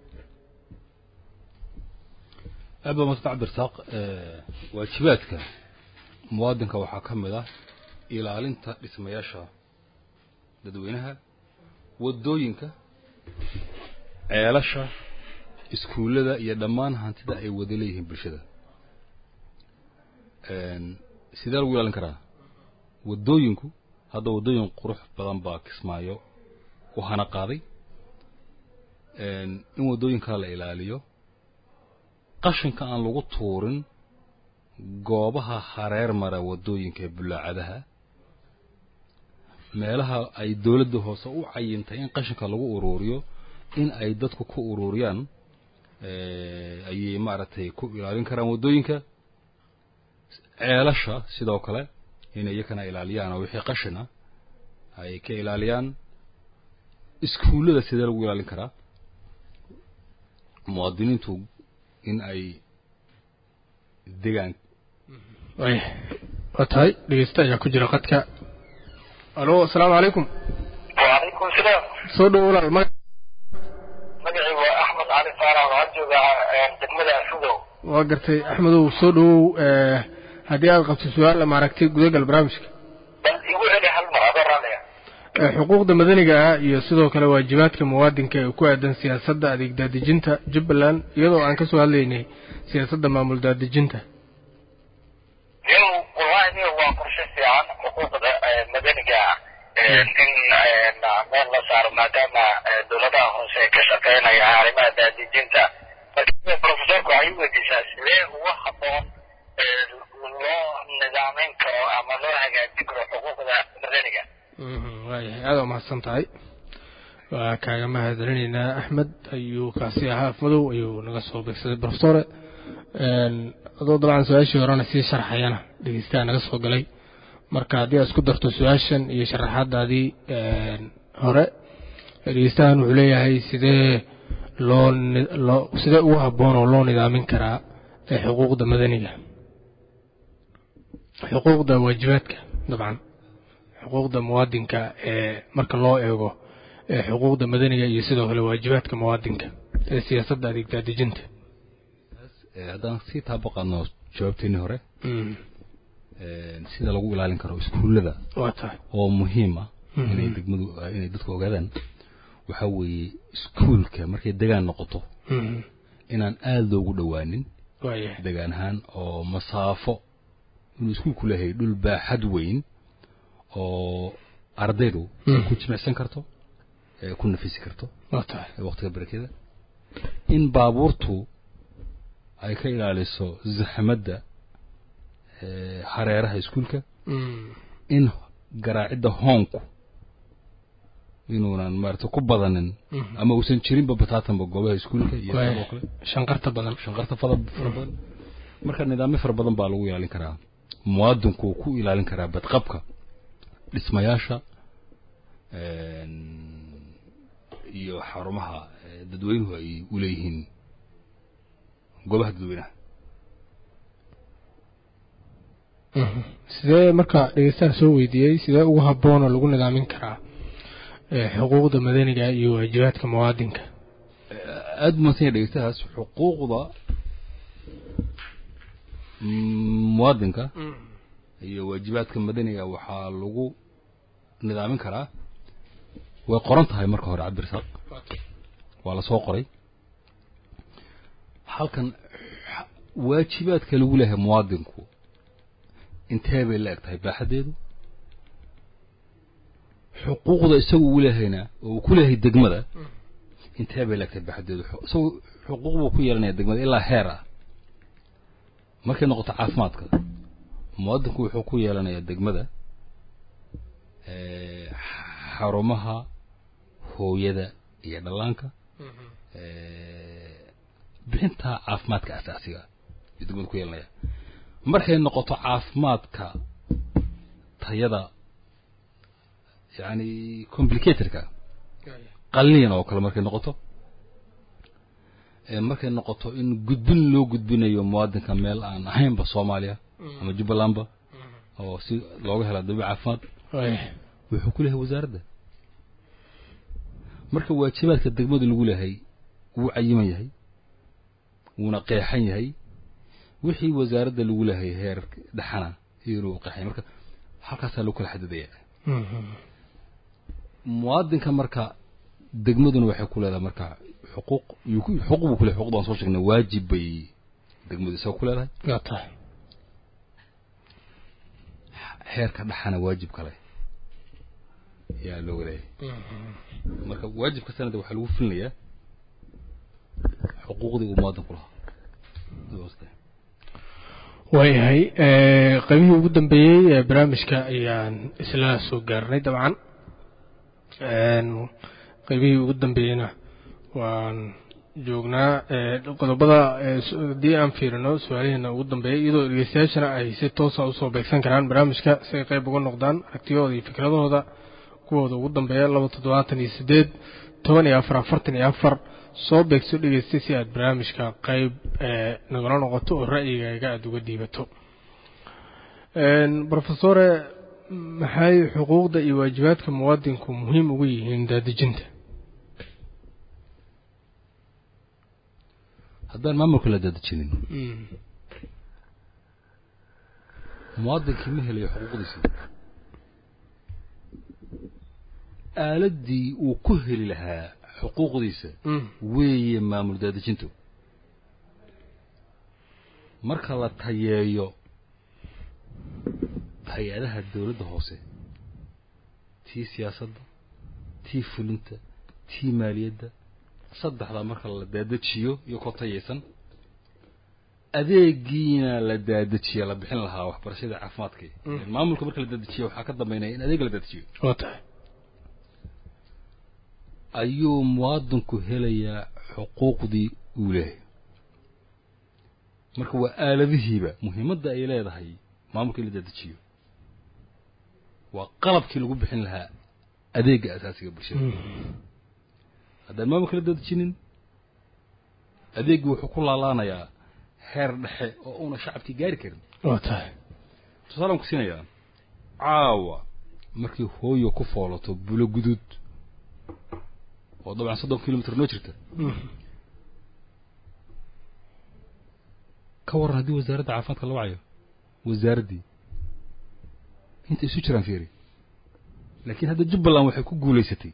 aad baa madsanta cabdirasaaq waajibaadka muwaadinka waxaa ka mid ah ilaalinta dhismayaasha dadweynaha waddooyinka ceelasha iskuullada iyo dhammaan hantida ay wada leeyihiin bulshada sidee lagu ilaalin karaa waddooyinku hadda waddooyin qurux badan baa kismaayo u hana qaaday in waddooyinkaa la ilaaliyo qashinka aan lagu tuurin goobaha hareer mara waddooyinka ee bulaacadaha meelaha ay dowladda hoose u cayintay in qashinka lagu uruuriyo in ay dadku ku uruuriyaan ayay maaragtay ku ilaalin karaan waddooyinka ceelasha sidoo kale in iyakana ilaaliyaan oo wixii qashina ay ka ilaaliyaan iskuullada sidee lagu ilaalin karaa muwaadiniintu in ay degaan waaya waa tahay dhegeysta ayaa ku jira qadka alo asalaamu calaykum وعليكم السلام soo dhowo walaal maga مقعي وأحمد علي فارع وعجوز دقمدة أسودو waa gartay axmedow soo dhowow eh, haddii aad qabto su-aal ama aragti gudagal barnaamijka بل يقول لي هل مرة عليها Eh, xuquuqda madaniga ah iyo sidoo kale waajibaadka muwaadinka ee ku aadan siyaasadda adeeg daadejinta jubbaland iyadoo aan kasoo hadlaynay siyaasadda maamul daadejinta يو والله إنه هو قرشة في عن حقوق مدنية إن meel la saaro maadaama dowladaha hoose ay ka shaqeynaya arrimaha daadijinta marka profesorku waxay u weydiisaa sidee uga haboon loo nidaameyn karo ama loo hagaajin karo xuquuqda madaniga waayahay aada waa mahadsan tahay waa kaaga mahadcelinaynaa axmed ayuu kaasi ahaa afmadow ayuu naga soo beegsaday profesore adoo dabcan su-aashii horena sii sharxayana dhegeystaha naga soo galay marka haddii aad isku darto su-aashan iyo sharaxaadaadii hore dhegeystahan wuxuu leeyahay sidee loo ni- loo sidee ugu habboon oo loo nidaamin karaa ee xuquuqda madaniga xuquuqda waajibaadka dabcan xuquuqda muwaadinka ee marka loo eego ee xuquuqda madaniga iyo sidoo kale waajibaadka muwaadinka ee siyaasadda adeeg daadejinta Eh, haddaan sii taabaqaadno jawaabteennii hore Mm, eh, sida lagu ilaalin karo iskuullada waa tahay oo muhiim ah Mhm. inay degmadu inay dadku ogaadaan waxaa weeye iskuulka markay degaan noqoto Mm, inaan aada loogu dhowaanin waayahay degaan ahaan oo masaafo inuu iskuulku leeyahay dhul baaxad weyn oo ardaydu Mhm. ku jimicsan karto ee ku nafisi karto waa tahay ee waqtiga barakeda in baabuurtu ay ka ilaaliso zaxmadda ee hareeraha iskuulka Mm, in garaacidda hoonku inuunan maarata ku badanin mhm. ama uusan jirinba bataatanba goobaha iskuulka iyo Waaya. sidoo kale shanqarta badan shanqarta fara fara badan marka nidaamyo fara badan baa lagu ilaalin karaa muwaadinku uu ku ilaalin karaa badqabka dhismayaasha een, iyo xarumaha ee, dadweynuhu ay u leeyihiin goobaha dadweynaha Mhm. sidee marka dhegeystaha soo weydiiyey sidee ugu habboon oo lagu nidaamin karaa ee xuquuqda madaniga iyo waajibaadka muwaadinka aada umaadsan yahay dhegeystahaas xuquuqda mm, muwaadinka iyo waajibaadka madaniga waxaa lagu nidaamin karaa way qoran tahay marka hore cabdirasaaq waa la soo qoray halkan xa- waajibaadka lagu leeyahay muwaadinku intee bay la eg tahay baaxaddeedu xuquuqda isagu uu leehayna oo uu ku leeyahay degmada intee bay la eg tahay baaxaddeedu Xu- isagu xuquuq buu ku yeelanaya degmada ilaa heer ah markay noqoto caafimaadka muwaadinku wuxuu ku yeelanayaa degmada eh, xarumaha hooyada iyo dhallaanka eh, bixinta caafimaadka asaasiga ah ayuu degmada ku yeelanaya markay noqoto caafimaadka tayada yani complicatorka qalliin oo kale markay noqoto ee markay noqoto in gudbin loo gudbinayo muwaadinka meel aan ahaynba soomaaliya ama jubbalandba oo si looga hela dabi caafimaad waaya wuxuu ku leeyahay wasaaradda marka waajibaadka degmadu lagu leeyahay wuu cayiman yahay wuuna qeexan yahay wixii wasaaradda lagu leeyahay heer dhexana inuu qeexay marka halkaasaa lagu kala xadidaya muwaadinka marka degmaduna waxay ku leedahay marka xuquuq yuu ku- xuquuq buu ku leeyahay xuquuqda aan soo sheegnay waajib bay degmadu isaga ku leedahay waa tahay heerka dhexana waajib kale yaa looga leeyahay marka waajibka sanada waxaa lagu filinayaa xuquuqdii uu muwaadinku lahaa waayahay eh, qaybihii ugu dambeeyey ee barnaamijka ayaan isla soo gaarnay dabcan Een, qaybihii ugu dambeeyeyna waan joognaa eh, qodobada eh, su- haddii aan fiirino su-aalaheena ugu dambeeyay iyadoo dhegeystayaashana ay si toosa usoo beegsan karaan barnaamijka si ay qayb uga noqdaan aragtiyahooda iyo fikradahooda kuwooda ugu dambeeya laba toddobaatan iyo sideed toban iyo afar afartan iyo afar soo beegso dhegeysta si aad barnaamijka qayb eh, nagala noqoto oo ra'yigaaga aada uga dhiibato Een, profesore maxay xuquuqda iyo waajibaadka muwaadinku muhiim ugu yihiin daadejinta haddaan maamulka la daadejinin muwaadinkii ma helayo xuquuqdiisii aaladdii uu ku heli lahaa xuquuqdiisa weeye maamul daadejintu marka la tayeeyo hay-adaha dowladda hoose tii siyaasadda tii fulinta tii maaliyadda saddexdaa marka la daadajiyo iyo koo tayaysan adeegiina la daadajiya la bixin lahaa waxbarashada caafimaadkii maamulka marka la daadajiyo waxaa ka dambeynaya in adeega la daadajiyo waa tahay ayuu muwaadinku helayaa xuquuqdii uu leeyahay marka waa aaladihiiba muhiimadda ay leedahay maamulka in la daadajiyo waa qalabkii lagu bixin lahaa adeega asaasiga bulshada haddaan maamulka la daadajinin adeeggii wuxuu ku laalaanayaa heer dhexe oo uuna shacabkii gaari karin waa tahay tusaalaan ku siinayaa caawa markii hooyo ku foolato bulo guduud oo dabcan soddon kilomitr noo jirta ka warran haddii wasaaradda caafimaadka la wacayo wasaaraddii inta isu jiraan fiiri laakiin hadda jubbaland waxay ku guulaysatay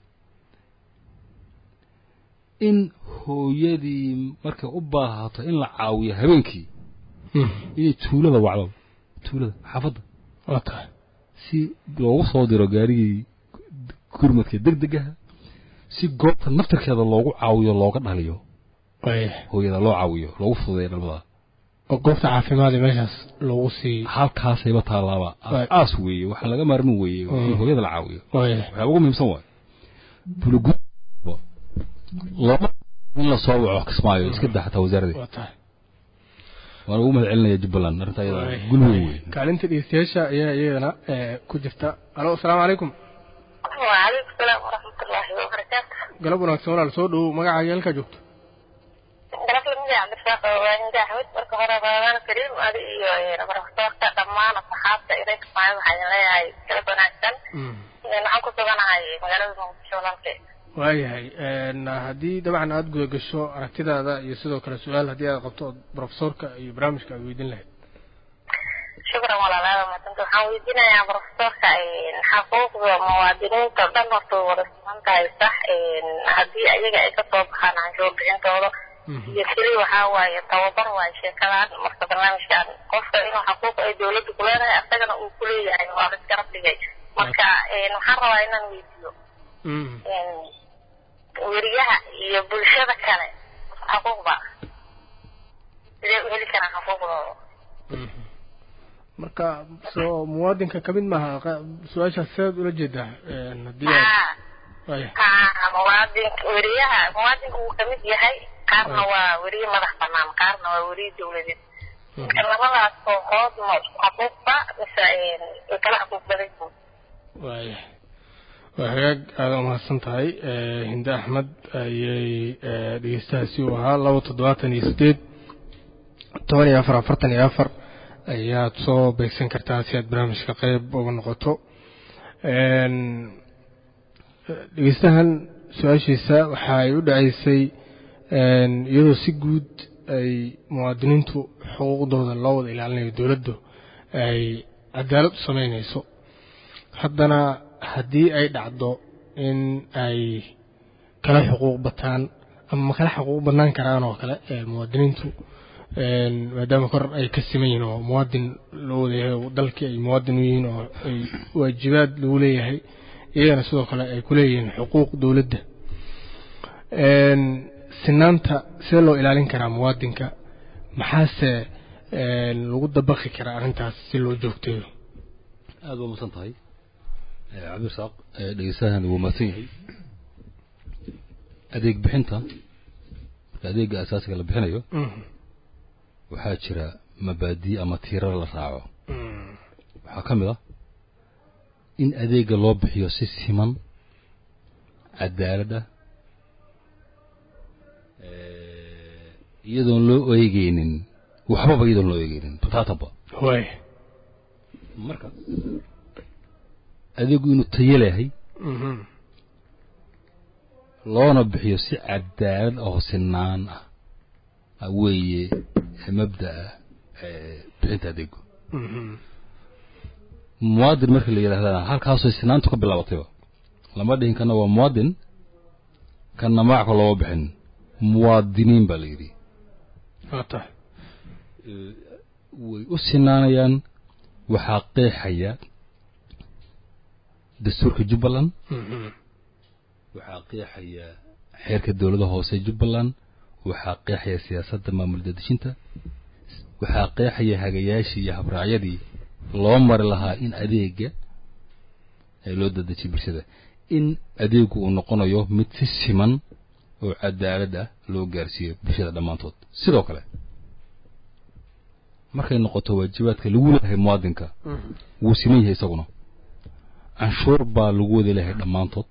in hooyadii markay u baahato in la caawiyo habeenkii inay tuulada wacdo tuulada xaafadda waa tahay si loogu soo diro gaarigii gurmadka degdegaha si goobta naftarkeeda loogu caawiyo looga dhaliyo waayahay hooyada loo caawiyo loogu fududeeyo dhalmada oo goobta caafimaad ee meeshaas loogu sii halkaasayba taalaaba Right. aas weeye waxaa laga maarmin weeye in Mm. hooyada la caawiyo waayahay waxyaaba ugu muhiimsan waay bulugu lama in la soo waco kismaayo iska daa xataa wasaaradii waa tahay waan ugu mahad celinaya jubbaland arrinta ayada Waayahay. gul weyn wey kaalinta dhegeystayaasha ayaa iyadana eh, ku jirta alo asalaamu calaykum وعليكم السلام ورحمة الله وبركاته galab wanaagsan walaal soo dhowow magacaaga halkaa joogto galab lamida cabdirasaaq waaninda axmed marka hore ramadaan kariim adi iyo baraftoorka dhammaan asxaabta idinka maayo waxaa idin leeyahay galab wanaagsan waxaan ku suganahay magaalada muqdisho walaalkay waayahay een, haddii dabcan aada guda gasho aragtidaada iyo sidoo kale su-aal haddii aad qabto ood profesorka iyo barnaamijka aad weydiin lahayd shukran walaalaada maadanta waxaan weydiinayaa profesorka xaquuqda muwaadiniinta dhan horta wada siman tahay sax haddii ayaga ay kasoo baxaan canshuur bixintooda iyo keli waxaa waaye tababar waaye sheekadaan marka barnaamijkan qofka inuu xaquuq ay dowladda ku leedahay asagana uu ku leeyahay waa la isgarab dhigay marka waxaan rabaa inaan weydiiyo weriyaha iyo bulshada kale xaquuqba sidee u heli karaan xaquuqdooda marka soo muwaadinka kamid maaha qa- su-aashaas sidaad ula jeedaa haddii aad haa waaya haa muwaadin weriyaha muwaadinka wuu kamid yahay qaarna waa weriye madax banaan qaarna waa weriye dowladeed marka labadaas kooxood ma isku xaquuqba mise way kala xaquuq badan yihiin waaya waa hagaag aada umahadsan tahay hinde axmed ayay dhegeystahaasi u ahaa laba toddobaatan iyo sideed toban iyo afar afartan iyo afar ayaad soo beegsan kartaa si aad barnaamijka qeyb uga noqoto dhegeystahan su-aashiisa waxa ay u dhaceysay iyadoo si guud ay muwaadiniintu xuquuqdooda loo wada ilaalinayo dowladdu ay cadaalad u sameynayso haddana haddii ay dhacdo in ay kala xuquuq bataan ama ma kala xuquuq badnaan karaan oo kale ee muwaadiniintu maadaama kor ay ka siman yihiin oo muwaadin loo wadayahay oo dalkii ay muwaadin u yihiin oo ay waajibaad lagu leeyahay iyagana sidoo kale ay ku leeyihiin xuquuq dowladda sinaanta sidee loo ilaalin karaa muwaadinka maxaase lagu dabaqi karaa arrintaas si loo joogteeyo aada waa masan tahay cabdirasaaq dhegeystahan wuu mahadsan yahay adeeg bixinta marka adeega asaasiga la bixinayo waxaa jira mabaadi ama tiirar la raaco waxaa ka mid ah in adeega loo bixiyo si siman cadaalad ah iyadoon loo eegeynin waxbaba iyadoon loo eegeynin bataataba waay marka adeegu inuu tayo leeyahay loona bixiyo si cadaalad oo sinaan ah weeye mabda'a bixinta adeegu muwaadin marka la yidhahdana halkaasoo sinaantu ka bilaabatayba lama dhihin kana waa muwaadin kana magacka looma bixin muwaadiniin baa la yidhi waa tahay way u sinaanayaan waxaa qeexaya dastuurka jubbaland waxaa qeexaya xeerka dowlada hoose jubbaland waxaa qeexaya siyaasadda maamul dadejinta waxaa qeexaya hagayaashii iyo habraacyadii loo mari lahaa in adeega ee loo dadejiyo bulshada in adeegu uu noqonayo mid si siman oo cadaalad ah loo gaarsiiyo bulshada dhammaantood sidoo kale markay noqoto waajibaadka lagu leeyahay muwaadinka wuu siman yahay isaguna canshuur baa lagu wada leeyahay dhammaantood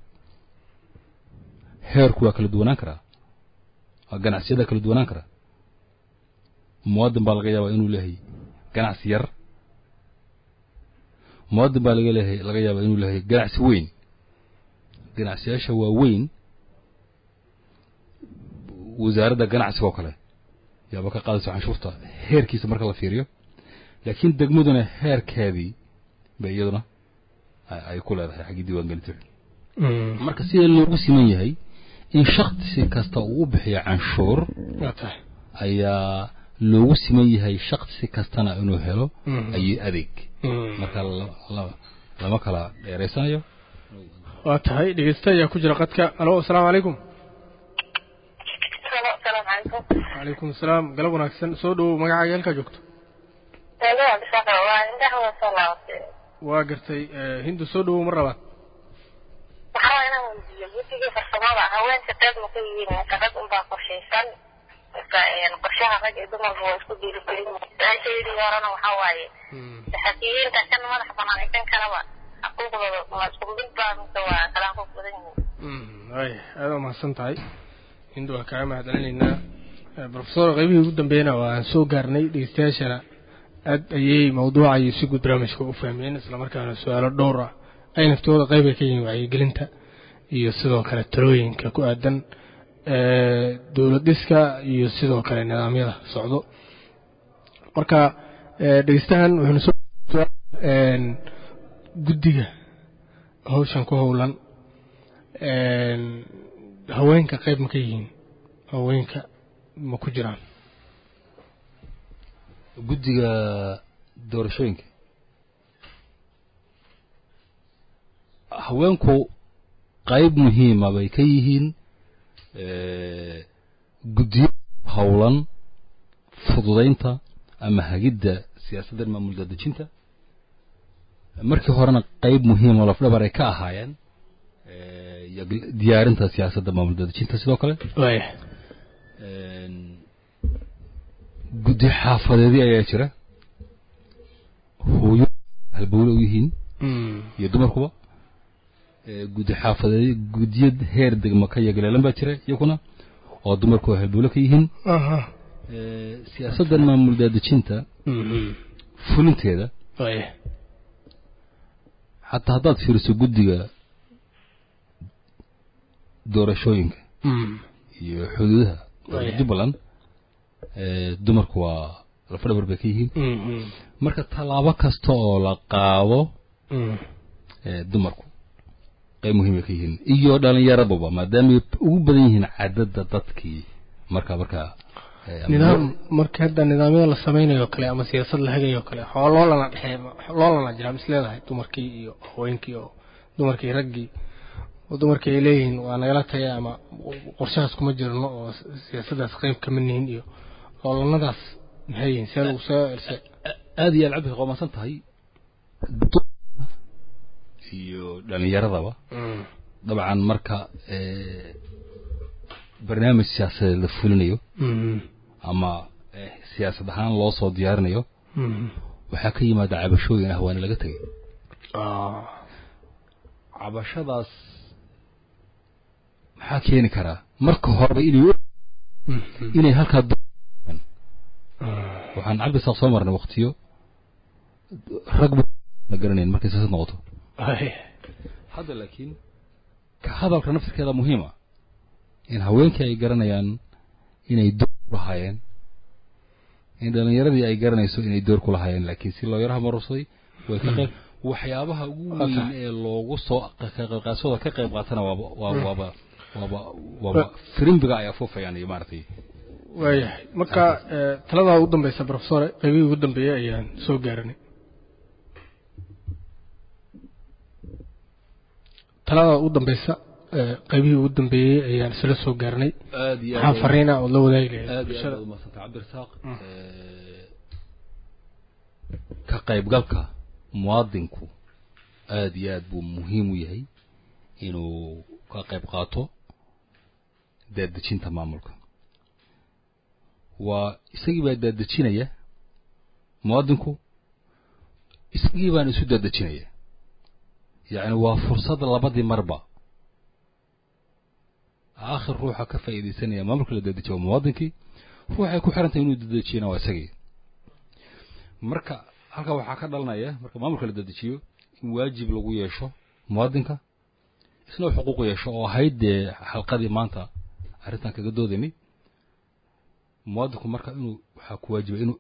heerku waa kala duwanaan karaa waa ganacsiyada kala duwanaan karaa muwaadin baa laga yaabaa inuu leeyahay ganacsi yar muwaadin baa laga leeyahay laga yaabaa inuu leeyahay ganacsi weyn ganacsiyaasha waa weyn wasaaradda ganacsiga oo kale yaaba ka qaadaysa canshuurta heerkiisa marka la fiiriyo laakiin degmaduna heerkeedii bay iyaduna ay ku leedahay xaggii diiwaangelinta marka sida loogu siman yahay in shaksi kasta uu u bixiyo canshuur waa tahay ayaa loogu siman yahay shaksi kastana inuu helo ayo adeeg marka lama kala dheeraysanayo waa tahay dhegeysta ayaa ku jira qadka alo asalaamu calaykum asalaamu calaykum calaykum asalaam galab wanaagsan soo dhowow magacaaga halkaa joogto waa indhaha soo laabatay waa gartay hindu soo dhowow mar labaad waxaa waa inaan weydiiyo guddigii farsamada haweenka qayb ma ka yihiin marka rag unbaa qorshaysan marka qorshaha rag iyo dumarka waa isku dhiirigelin su-aashaydii horena waxaa waaye saxafiyiinta kan madax banaan iyo kan kaleba xaquuqdooda ma isku mid baa mise waa kala xaquuq badan yihiin waay aada u mahadsan tahay hindu waan kaaga mahadcelinaynaa profesor qaybihii ugu dambeeyana waan soo gaarnay dhegeystayaashana aad ayay mawduuca iyo si guud barnaamijka u fahmeen islamarkaana su-aalo dhowr ah ay naftooda qayb ay ka yihiin wacyigelinta iyo sidoo kale talooyinka ku aadan dowlad dhiska iyo sidoo kale nidaamyada socdo marka dhegeystahan wuxuuna soo guddiga hawshan ku howlan haweenka qayb ma ka yihiin haweenka ma ku jiraan guddiga doorashooyinka haweenku qayb muhiima bay ka yihiin guddiyo howlan fududaynta ama hagidda siyaasadda maamul daadejinta markii horena qayb muhiima lafdhabar ay ka ahaayeen iyo diyaarinta siyaasadda maamul daadejinta sidoo kale waaya guddi xaafadeedii ayaa jira hooyo halbowle u yihiin iyo dumarkuba guddi xaafadeed guddiyo heer degma ka yagaleelan baa jira iyaguna oo dumarku halbowle ka yihiin siyaasaddan maamul daadejinta fulinteeda waaya xataa haddaad fiiriso guddiga doorashooyinka iyo xuduudaha Waya. jubbaland dumarku waa lafadhabar bay ka yihiin marka tallaabo kasta oo la qaado ee, dumarku qayb muhiim ay ka yihiin iyo dhallinyaraduba maadaamay ugu badan yihiin cadadda dadkii marka marka ee, ama- nidaam marka hadda nidaamyada la samaynayo kale ama siyaasad la hagayo kale xoo loolana dhexee loolana jiraa mis leedahay dumarkii iyo haweenkii oo dumarkii raggii oo dumarkii ay leeyihiin waa nagala tagay ama qorshahaas kuma jirno oo siyaasaddaas qayb kama nihin iyo loolanadaas maxay yihiin see lagu soo else aad iyo aad cabdi qoomasan tahay dumarka iyo dhallinyaradaba dabcan marka ee, barnaamij siyaasadeed la fulinayo ama eh, siyaasad ahaan loo soo diyaarinayo waxaa ka yimaada cabashooyin ah waana laga tegay cabashadaas maxaa keeni karaa marka horeba inay u- inay halkaa du- waxaan cabdi saaq soo marnay waqtiyo rag ba la garanayn markay siyaasad noqoto hadda laakiin ka hadalka naftirkeeda muhiima in haweenkii ay garanayaan inay door ku lahaayeen in dhallinyaradii ay garanayso inay door ku lahaayeen laakiin si loo yaraha marursaday way ka qayb waxyaabaha ugu weyn ee loogu soo ka qaybqaadashada ka qayb qaatana waaba waaba waaba waaba waaba firimbiga ay afuufayaan iyo maaragtay waayahay marka eh, taladaa ugu dambeysa profesore qaybihii ugu dambeeyey ayaan soo gaaranay taladaa ugu dambeysa eh, qaybihii ugu dambeeyey ayaan isla soo gaarnay aad iyo maxaa fariina ood la wadaagi lahayd aad iyo aad bulshada baad umahadsantay cabdirasaaq ka qaybgalka muwaadinku aad iyo aad buu muhiim u yahay inuu ka qayb qaato daadejinta maamulka waa isagii baa daadejinaya muwaadinku isagii baan isu daadejinaya yacni waa fursad labadii marba aakhir ruuxa ka faa'iidaysanaya maamulka la dadejiyo waa muwaadinkii ruuxay ku xiran tahay inuu dadejiyana waa isagii marka halkaa waxaa ka dhalanaya marka maamulka la dadejiyo in waajib lagu yeesho muwaadinka isna uu xuquuq yeesho oo ahayd dee xalqadii maanta arrintan kaga doodaynay muwaadinku marka inuu waxaa ku waajiba inuu